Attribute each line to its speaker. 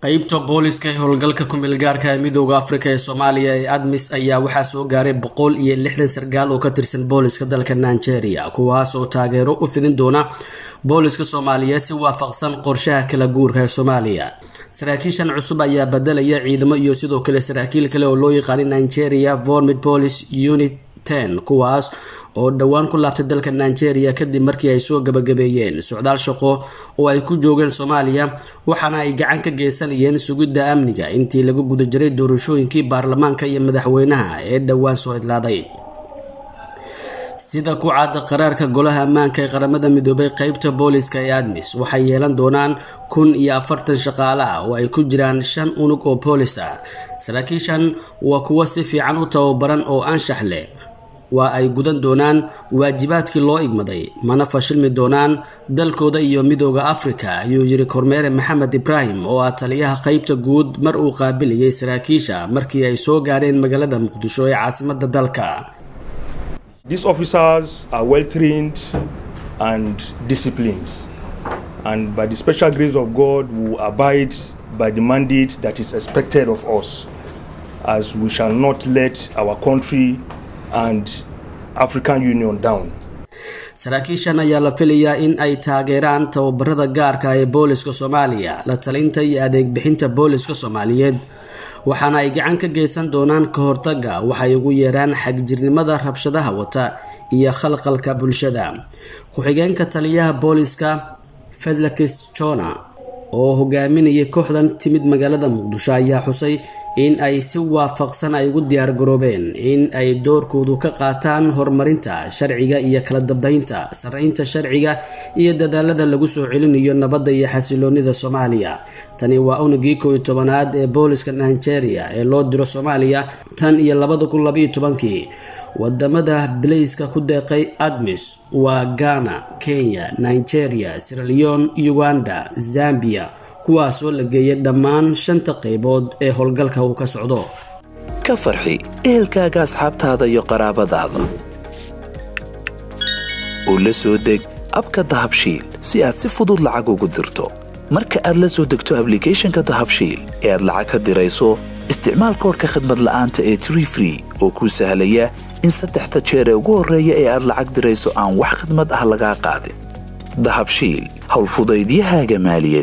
Speaker 1: qeybta booliska ee howlgalka ku-meelgaarka ee midooda afrika ee soomaaliya ee admis ayaa waxaa soo gaaray boqol iyo lixdan sarkaal oo ka tirsan booliska dalka nigeria kuwaas oo taageero u fidin doona booliska soomaaliyeed si waafaqsan qorshaha kala guurka ee soomaaliya saraakiishan cusub ayaa bedelaya ciidamo iyo sidoo kale saraakiil kale oo loo yaqaanay nigeria vormid police unit ten kuwaas oo dhowaan ku laabtay dalka nigeria kadib markii ay soo gabagabeeyeen socdaal shaqo oo ay ku joogeen soomaaliya waxaana ay gacan ka geysanayeen sugidda amniga intii lagu guda jiray doorashooyinkii baarlamaanka iyo madaxweynaha ee dhowaan soo idlaaday sida ku caada qaraarka golaha ammaanka ee qaramada midoobay qeybta booliska ee admis waxay yeelan doonaan kun iyo afartan shaqaale ah oo ay ku jiraan shan unug oo boolis ah saraakiishan waa kuwo si fiican u tababaran oo anshax leh waa ay gudan doonaan waajibaadkii loo igmaday mana fashilmi doonaan dalkooda iyo midooda afrika ayuu yiri kormeere maxamed ibraahim oo ah taliyaha qeybta guud mar uu qaabiliyay saraakiisha markii ay soo gaadheen magaalada muqdisho ee caasimada dalka
Speaker 2: These officers are well trained and disciplined, and by the special grace of God, we will abide by the mandate that is expected of us, as we shall not let our country and African Union down.
Speaker 1: saraakiishan ayaa la filayaa in ay taageeraan tababarada gaarka ee booliska soomaaliya la talinta iyo adeeg bixinta booliska soomaaliyeed waxaana ay gacan ka geysan doonaan ka hortaga waxay ugu yeeraan xagjirnimada rabshadaha wata iyo khalqalka bulshada ku-xigeenka taliyaha booliska fedlix jona oo hogaaminayay kooxdan timid magaalada muqdisho ayaa xusay in ay si waafaqsan ay ugu diyaar garoobeen in ay doorkoodu ka qaataan horumarinta sharciga iyo kala dambeynta saraynta sharciga iyo dadaalada lagu soo celinayo nabadda iyo xasiloonida soomaaliya tani waa unugii kooiyo tobanaad ee booliska nigeria ee loo diro soomaaliya tan iyo labada kun labaiyo tobankii wadamada bilayska ku deeqay admis waa ghana kenya nigeria siraleon uganda zambia kuwaasoo la geeyay dhammaan shanta qaybood ee howlgalka uu ka socdo
Speaker 3: ka farxi ehelkaaga asxaabtaada iyo qaraabadaada oo la soo deg abka dahabshiil si aad si fudud lacag ugu dirto marka aad la soo degto ablicathonka dahabshiil ee aad lacag ka dirayso isticmaal koorka khadmad la'aanta ee tree free oo kuu sahlaya in saddexda jeer ee ugu horreeya ee aad lacag dirayso aan wax khidmad ah lagaa qaadin dahabshiil howlfudaydiyahaaga maaliyaed